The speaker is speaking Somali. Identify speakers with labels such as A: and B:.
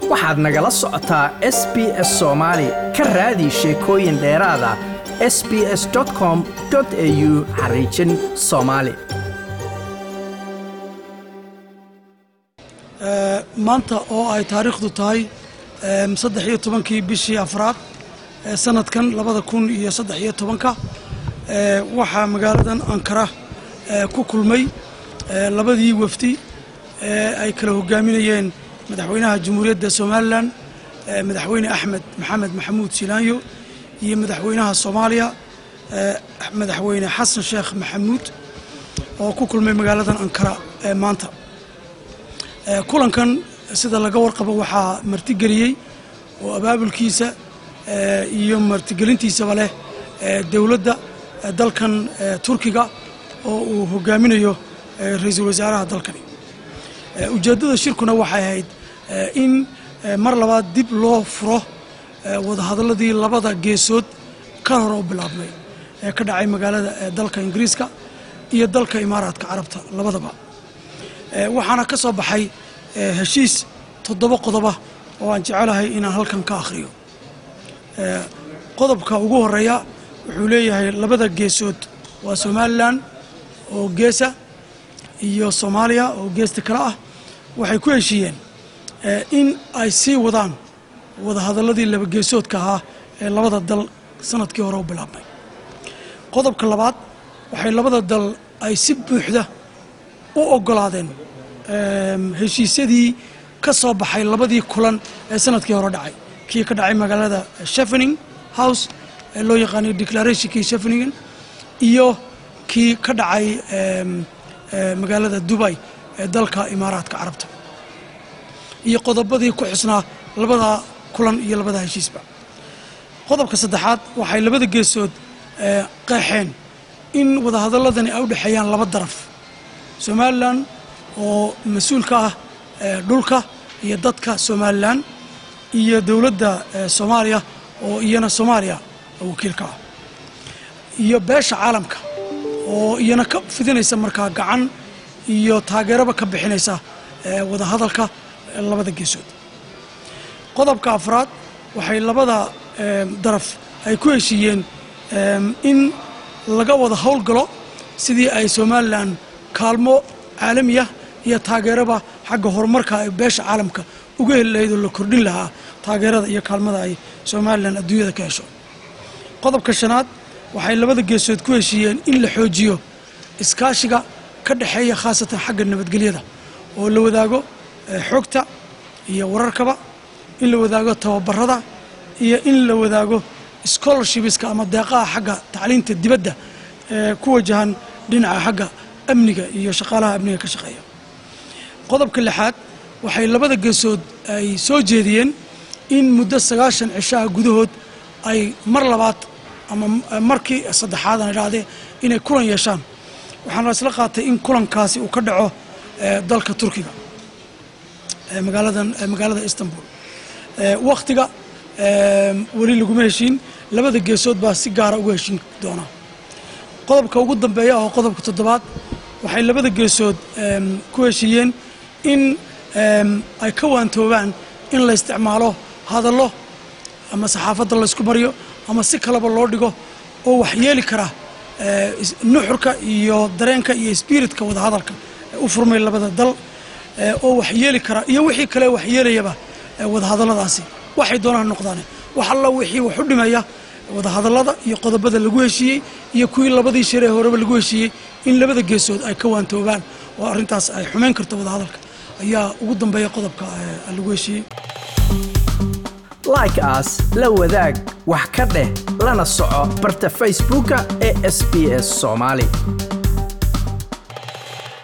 A: waxaad nagala socotaa s b s soomaali ka raadi sheekooyin dheeraada s b s com au xariijin soomaali
B: maanta oo ay taariikhdu tahay saddex iyo tobankii bishii afraad ee sanadkan labada kun iyo saddex iyo tobanka waxaa magaaladan ankara ku kulmay labadii wafdi ee ay kala hogaaminayeen madaxweynaha jamhuuriyadda somalilan madaxweyne axmed maxamed maxamuud silaanyo iyo madaxweynaha soomaaliya madaxweyne xasan sheekh maxamuud oo ku kulmay magaaladan ankara maanta kulankan sida laga warqabo waxaa martigeliyey oo abaabulkiisa iyo martigelintiisaba leh dowladda dalkan turkiga oo uu hogaaminayo ra-iisul wasaaraha dalkani ujeeddada shirkuna waxay ahayd in mar labaad dib loo furo wadahadalladii labada geesood ka hor oo bilaabmay ee ka dhacay magaalada dalka ingiriiska iyo dalka imaaraadka carabta labadaba waxaana ka soo baxay heshiis toddoba qodoba oo aan jecelahay inaan halkan ka akhriyo qodobka ugu horeeya wuxuu leeyahay labada geesood waa somalilan oo geesa iyo soomaaliya oo geesta kale ah waxay ku heshiiyeen in ay sii wadaan wadahadalladii laba geesoodka ahaa ee labada dal sanadkii hore u bilaabmay qodobka labaad waxay labada dal ay si buuxda u ogolaadeen heshiisyadii ka soo baxay labadii kulan ee sanadkii hore dhacay kii ka dhacay magaalada shefening house ee loo yaqaanay declarationkii shefeningen iyo kii ka dhacay magaalada dubay ee dalka imaaraadka carabta iyo qodobadii ku xusnaa labada kulan iyo labada heshiisba qodobka saddexaad waxay labada geesood qeexeen in wadahadaladani ay u dhexeeyaan laba daraf somalilan oo mas-uulka ah dhulka iyo dadka somalilan iyo dowladda soomaaliya oo iyana soomaaliya wakiilka ah iyo beesha caalamka oo iyana ka fidinaysa markaa gacan iyo taageeraba ka bixinaysa wadahadalka labada geesood qodobka afraad waxay labada daraf ay ku heshiiyeen in laga wada howlgalo sidii ay somalilan kaalmo caalamiya iyo taageeraba xagga horumarka ay beesha caalamka uga heli lahayd oo la kordhin lahaa taageerada iyo kaalmada ay somalilan adduunyada ka hesho qodobka shanaad waxay labada geesood ku heshiiyeen in la xoojiyo iskaashiga ka dhexeeya khaasatan xagga nabadgelyada oo la wadaago xogta iyo wararkaba in la wadaago tababarada iyo in la wadaago scholarshipska ama deeqaha xagga tacliinta dibadda ee ku wajahan dhinaca xagga amniga iyo shaqaalaha amniga ka shaqeeya qodobka lixaad waxay labada geesood ay soo jeediyeen in muddo sagaashan cishaha gudahood ay mar labaad ama markii saddexaad aan idhaahdee inay kulan yeeshaan waxaana isla qaatay in kulankaasi uu ka dhaco dalka turkiga magaaladan magaalada istanbul wakhtiga weli laguma heshiin labada geesood baa si gaara uga heshiin doonaa qodobka ugu dambeeya oo qodobka toddobaad waxay labada geesood ku heshiiyeen in ay ka waantoobaan in la isticmaalo hadallo ama saxaafadda laysku mariyo ama si kaleba loo dhigo oo waxyeeli kara nuxurka iyo dareenka iyo spiritka wadahadalka u furmay labada dal oo waxyeeli kara iyo wixii kale waxyeelayaba wadahadalladaasi waxay doonaan noqdaan wax alla wixii wax u dhimaya wadahadallada iyo qodobada lagu heshiiyey iyo kuwii labadii shir ee horeba lagu heshiiyey in labada geesood ay ka waantoobaan oo arrintaas ay xumeyn karto wadahadalka ayaa ugu dambeeya qodobka lagu heshiiyey
A: like aas la wadaag wax ka dheh lana soco barta facebooka ee sb s soomaali